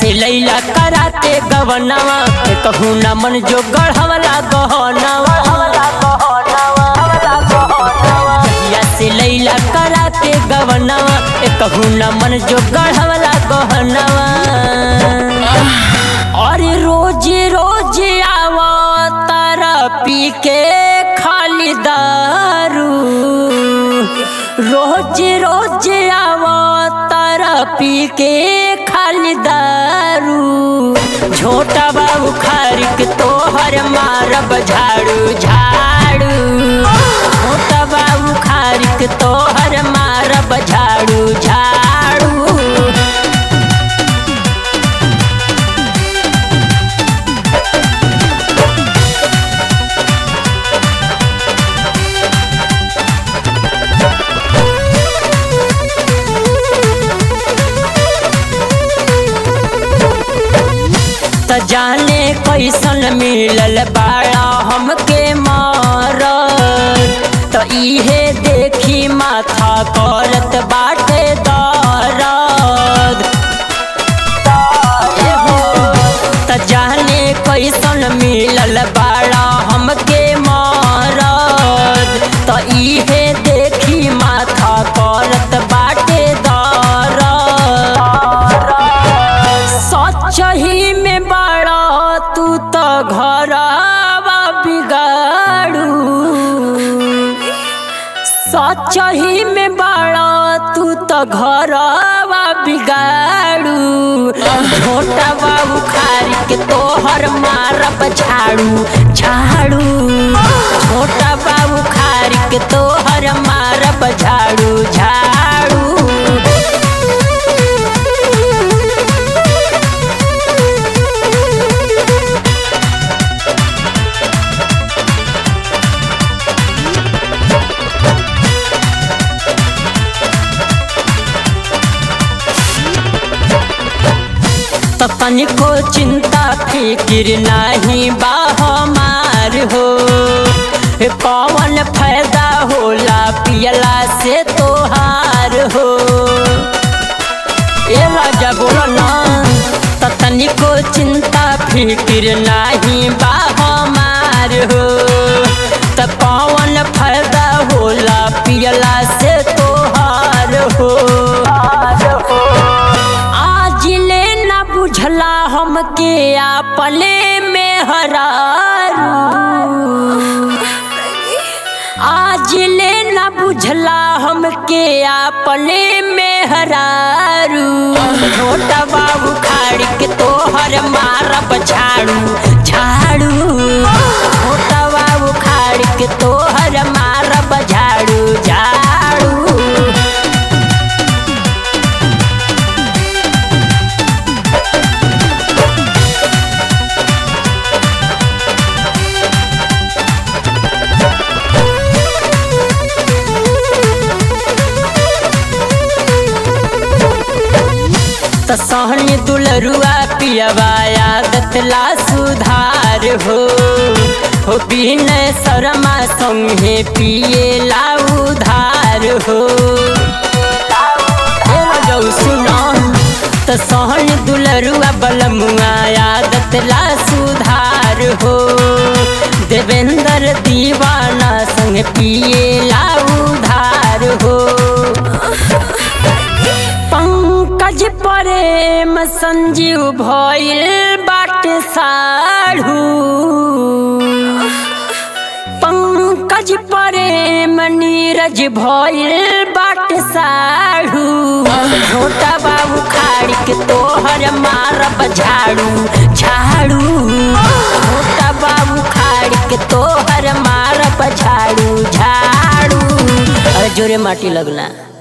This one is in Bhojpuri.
से लैला कराते गवनवा के कहू न मन जो गढ़वला गहनवा जहिया से लैला कराते गवनवा के कहू न मन जो गढ़वला गहनवा अरे रोज रोज आवा तारा पी के खाली दारू रोज रोज आवा तारा पी के खाली दारू छोटा बाबू खारिक तोहर मारब झाड़ू झाड़ू छोटा बाबू खारिक तोहर मारब झाड़ू झाड़ू त जाने कैसन मिलल बाड़ा हमके मार त इहे देखी माथा करत बाटे दर्द ए हो, त जाने कैसन मिलल बाड़ा हमके मारद त इहे देखी माथा करत बाटे दर्द सचही में बड़ा तू तो घरवा बिगाड़ू सचही में बड़ा तू तो घरवा बिगाड़ू छोटा बाबू खारी के तोहर मारब झाड़ू झाड़ू छोटा बाबू खारी के तोहर मारब झाड़ू झाड़ू त तनिको चिंता फिकिर नाही बा हमार हो ए कौन फायदा होला पियला से तोहार हो ए राजा बोलो ना त तनिको चिंता फिकिर नाही बा हमार हो त कौन फायदा होला पियला से तोहार हो आज ले न बुझला हमके आपले में हरारू आज ले न बुझला हमके आपले में हरारू छोटा बाबू खाड़ी के तोहर मारब झाड़ू झाड़ू छोटा बाबू खाड़ी के तोहर मारब झाड़ू झाड़ू त सहनी दुलरुआ पियवा आदत ला सुधार हो हो बिनय शर्मा संगे पिए ला उधार हो ए रजौ सुनो त सहनी दुलरुआ बलमुआ आदत ला सुधार हो देवेंद्र दीवाना संग पिए ला उधार हो पंकज प्रेम संजीव भइल बाटे साढ़ू पंकज प्रेम नीरज भइल बाटे साढ़ू छोटा बाबू खाड़ी के तोहर मारब झाड़ू झाड़ू छोटा बाबू खाड़ी के तोहर मारब झाड़ू झाड़ू अरे जोरे माटी लगना